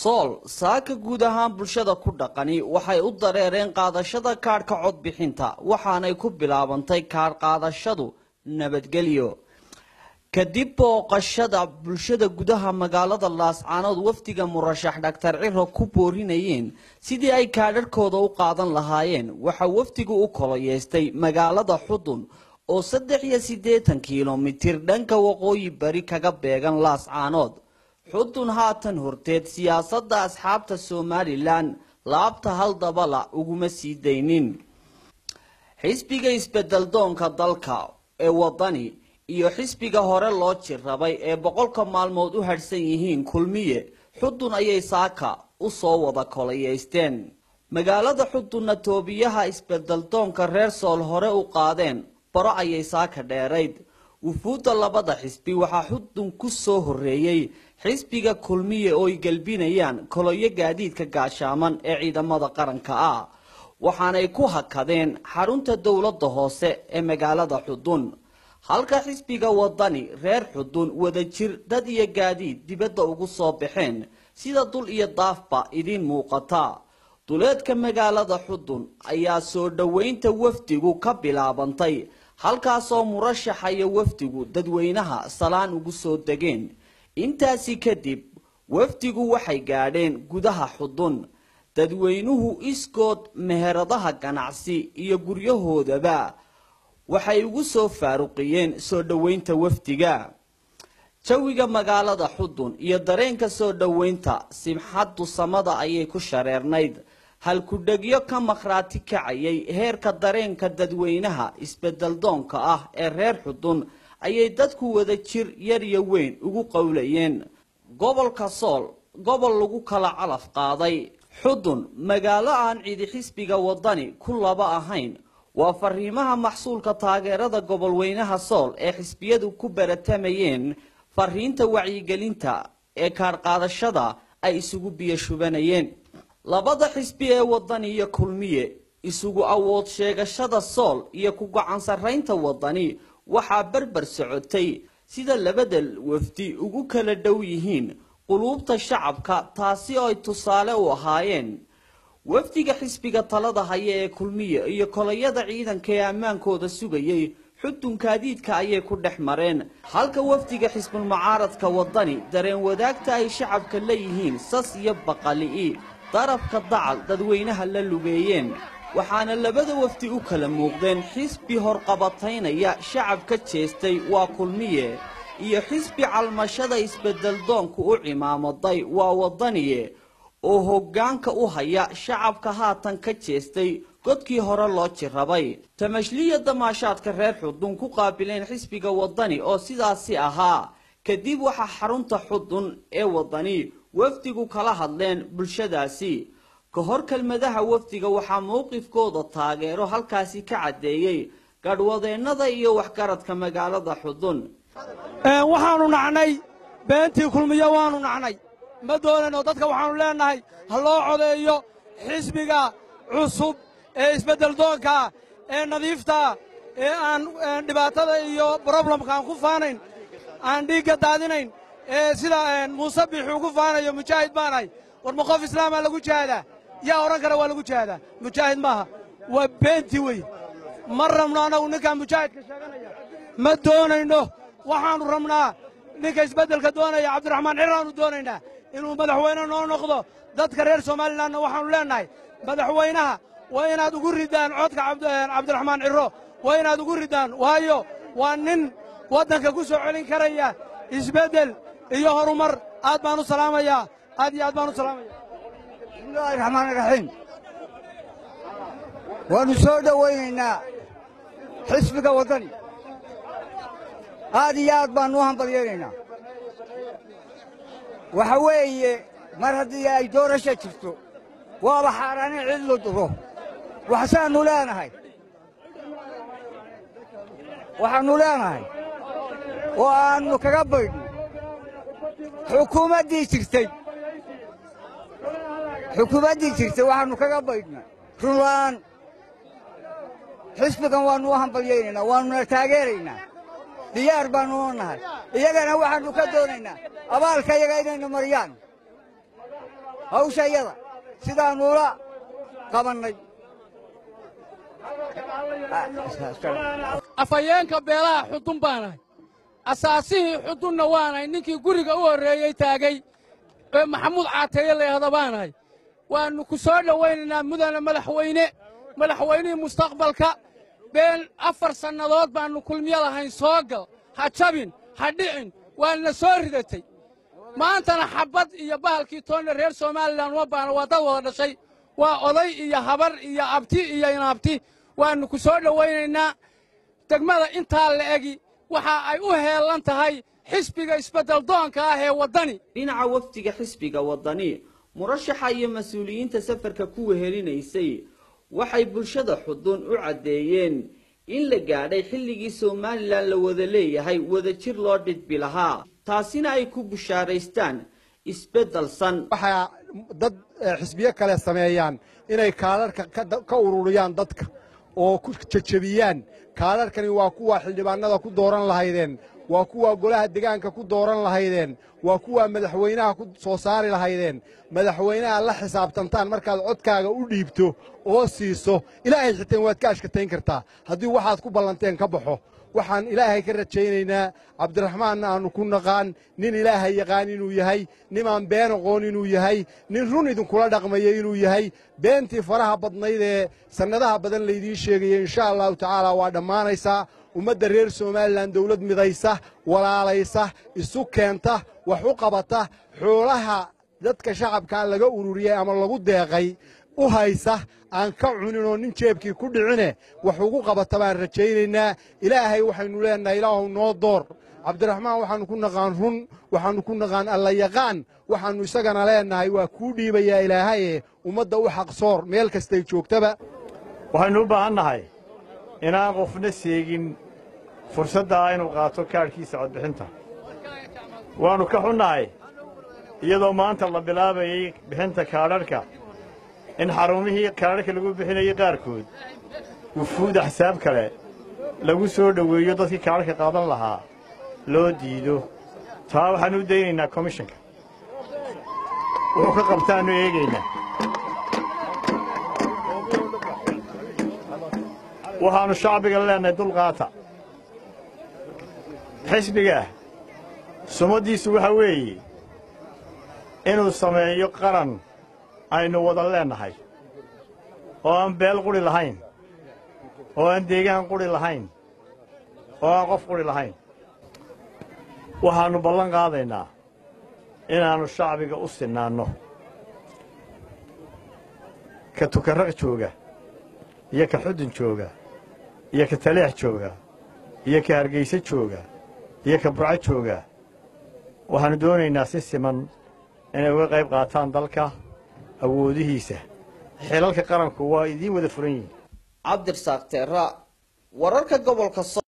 sool saaka guud ahaan bulshada ku dhaqani waxay u dareereen qaadashada kaadhka codbixinta waxaanay ku bilaabantay kaadh qaadashadu nabadgelyo kadib booqashada bulshada gudaha magaalada laascaanood wafdiga murashax dhaktar ciro ku boorinayeen sidii ay kaadharhkooda u qaadan lahaayeen waxaa wafdigu u koloyeystay magaalada xudun oo saddex iyo siddeetan kilomitir dhanka waqooyi bari kaga beegan laascaanood xudun haatan horteed siyaasadda asxaabta somalilan laabta hal dabala uguma sii daynin xisbiga isbedeldoonka dalka ee wadani iyo xisbiga hore loo jirrabay ee boqolka maalmood u hadhsan yihiin kulmiye xudun ayay saaka u soo wada kolayeysteen magaalada xudunna toobiyaha isbedeldoonka reer sool hore u qaadeen baro ayay saaka dheerayd wufuudda labada xisbi waxaa xudun ku soo horreeyey xisbiga kulmiye oo ay gelbinayaan koloyo gaadiidka gaashaaman ee ciidamada qaranka ah waxaanay ku hakadeen xarunta dowladda hoose ee magaalada xudun halka xisbiga wadani reer xudun wadajir dad iyo gaadiid dibadda ugu soo baxeen sida dul iyo daafba idiin muuqata duleedka magaalada xudun ayaa soo dhoweynta wafdigu ka bilaabantay halkaasoo murashaxa iyo wafdigu dadweynaha salaan ugu soo degeen intaasi kadib wafdigu waxay gaadheen gudaha xudun dadweynuhu iskood meheradaha ganacsi iyo guryahoodaba waxay ugu soo faaruqiyeen soo dhoweynta wafdiga jawiga magaalada xudun iyo dareenka soo dhoweynta simxaddu samada ayay ku shareernayd halkudhegyo ka makhraati kacayay heerka dareenka dadweynaha isbedeldoonka ah ee reer xudun ayay dadku wada jir yar iyo weyn ugu qowlayeen gobolka sool gobol lagu kala calaf qaaday xudun magaalo aan cidi xisbiga wadani ku laba ahayn waa fariimaha maxsuulka taageerada gobolweynaha sool ee xisbiyadu ku baratamayeen fariinta wacyigelinta ee kaadhqaadashada ay isugu biyo shubanayeen labada xisbi ee wadani iyo kulmiye isugu awood sheegashada sool iyo ku gacan sarraynta wadani waxaa berber socotay sida labada wafdi ugu kala dhow yihiin quluubta shacabka taasi oo ay tusaale u ahaayeen wafdiga xisbiga talada haya ee kulmiye iyo kolayada ciidanka ee ammaankooda sugayay xudun kaadiidka ayay ku dhex mareen halka wafdiga xisbulmucaaradka wadani dareen wadaagta ay shacabka leeyihiin sas iyo baqali'i darafka dacal dadweynaha la lugeeyeen waxaana labada wafdi u kala muuqdeen xisbi horqabataynaya shacab ka jeestay waa kulmiye iyo xisbi calmashada isbedeldoonku u cimaamaday waa wadaniye oo hoggaanka u haya shacabka haatan ka jeestay godkii hore loo jirrabay tamashliya damaashaadka reer xudun ku qaabileen xisbiga wadani oo sidaasi ahaa kadib waxaa xarunta xudun ee wadani wafdigu kala hadleen bulshadaasi ka hor kelmadaha wafdiga waxaa mowqifkooda taageero halkaasi ka caddeeyey gadhwadeennada iyo waxgaradka magaalada xudun waxaannu nacnay beentii kulmiyo waannu nacnay ma doonayno dadka waxaannu leennahay ha loo codeeyo xisbiga cusub ee isbeddeldoonkaa ee nadiiftaa ee aan dhibaatada iyo broblemka aan ku faanayn aan dhiigga daadinayn ee sida muuse biixuu ku faanayo mujaahid baanahay war ma qof islaamaa lagu jihaadaa yaa odhan kara waa lagu jihaadaa mujaahid maaha waa beentii wey ma rabno annagu ninkaan mujaahidka sheeganaya ma doonayno waxaannu rabnaa ninka isbeddelka doonaya cabdiraxmaan ciraannu doonaynaa inuu madaxweyne noo noqdo dadka reer somalilanna waxaannu leennahay madaxweynaha waa inaad ugu riddaan codka cabdiraxmaan ciro waa inaad ugu riddaan waayo waa nin waddanka ku soo celin karaya isbeddel iyo horumar aad baan u salaamayaa aad iyo aad baan u salaamaya bismillaahi raxmaani raxiim waannu soo dhowaynaynaa xisbiga waddani aad iyo aad baannu u hambalyaynaynaa waxa weeye mar haddii ay doorasha jirto waaba xaaraani cid la duro waxsaannu leenahay waxaannu leenahay oo aannu kaga baydhno xukuumaddii jirtay xukuumaddii jirtay waxaannu kaga baydhnay runla'aan xisbigan waannu u hambalyaynaynaa waannuna taageeraynaa diyaar baannu u nahay iyagana waxaannu ka doonaynaa abaalka iyaga inaynu mariyaan hawsha iyada sidaanuula qabannay afhayeenka beelaha xudun baanahay asaasihii xudunna waanahay ninkii guriga u horreeyey taagay ee maxamuud caateeye layahda baanahay waannu ku soo dhowaynaynaa mudane madaxweyne madaxweynihii mustaqbalka been afar sannadood baannu kulmiyo lahayn soo gal ha jabin ha dhicin waana soo ridatay maantana xabbad iyo bahalkii toonna reer somalilan uma baana waa dad wada dhashay waa oday iyo habar iyo abti iyo inaabti waannu ku soo dhowaynaynaa degmada intaa la egi waxa ay u heellan tahay xisbiga isbeddeldoonka ah ee waddani dhinaca wafdiga xisbiga waddani murashaxa iyo mas-uuliyiinta safarka ku wehelinaysay waxay bulshada xudun u caddeeyeen in la gaadhay xilligii somalilan la wada leeyahay wadajir loo dhidbi lahaa taasina ay ku bushaaraystaan isbeddelsan waxaa dad xisbiyo kale sameeyaan inay kaalarhka ka ururiyaan dadka oo ku jejebiyaan kaalarhkani waa kuwa xildhibaanada ku dooran lahaydeen waa kuwa golaha degaanka ku dooran lahaydeen waa kuwa madaxweynaha ku soo saari lahaydeen madaxweynaha la xisaabtantaan markaad codkaaga u dhiibto oo siiso ilaahay xiteen waad ka ashkatayn kartaa haddii waxaad ku ballanteen ka baxo waxaan ilaahay ka rajaynaynaa cabdiraxmaanna aannu ku naqaan nin ilaahay yaqaan inuu yahay nimaan been aqoon inuu yahay nin run idinkula dhaqmaya inuu yahay beentii faraha badnayd ee sannadaha badan laydiin sheegaya insha allahu tacaala waa dhammaanaysaa ummadda reer somalilan dawlad midaysa walaalaysa isu keenta wax u qabata xoolaha dadka shacabkaa laga ururiyey ama lagu deeqay u haysa aan ka cunin oo nin jeebkii ku dhicine wax ugu qabata baan rajaynaynaa ilaahay waxaynu leennahay ilaahu noo door cabdiraxmaan waxaannu ku naqaan run waxaannu ku naqaan allayaqaan waxaannu isagana leennahay waa kuu dhiibayaa ilaahaye ummadda u xaqsoor meel kastay joogtaba waxaynu u baahan nahay inaan qofna seegin fursaddaa inuu qaato kaadhkiisa codbixinta waannu ka xunnahay iyadoo maanta la bilaabayey bixinta kaadharhka in xarumihii kaadharhka lagu bixinayey qaarkood wufuud axsaab kale lagu soo dhoweeyo dadkii kaadharhka qaadan lahaa loo diido taa waxaannu u daynaynaa komishanka wuxuu ka qabtaannu eegaynaa waxaannu shacbiga leennahay dulqaata xisbiga sumaddiisu waxaa weeye inuu sameeyo qaran aynu wada leennahay oo aan beel qudhi lahayn oo aan deegaan qudhi lahayn oo aan qof qudhi lahayn waxaannu ballan qaadaynaa inaannu shacbiga u sinnaanno ka tukarraq jooga iyo ka xudun jooga iyo ka taleex jooga iyo ka hargayse jooga iyo ka burco jooga waxaannu doonaynaa si siman inay uga qayb qaataan dalka awoodihiisa xilalka qaranku waa idiin wada furan yihiin cabdirasaaq teera wararka gobolka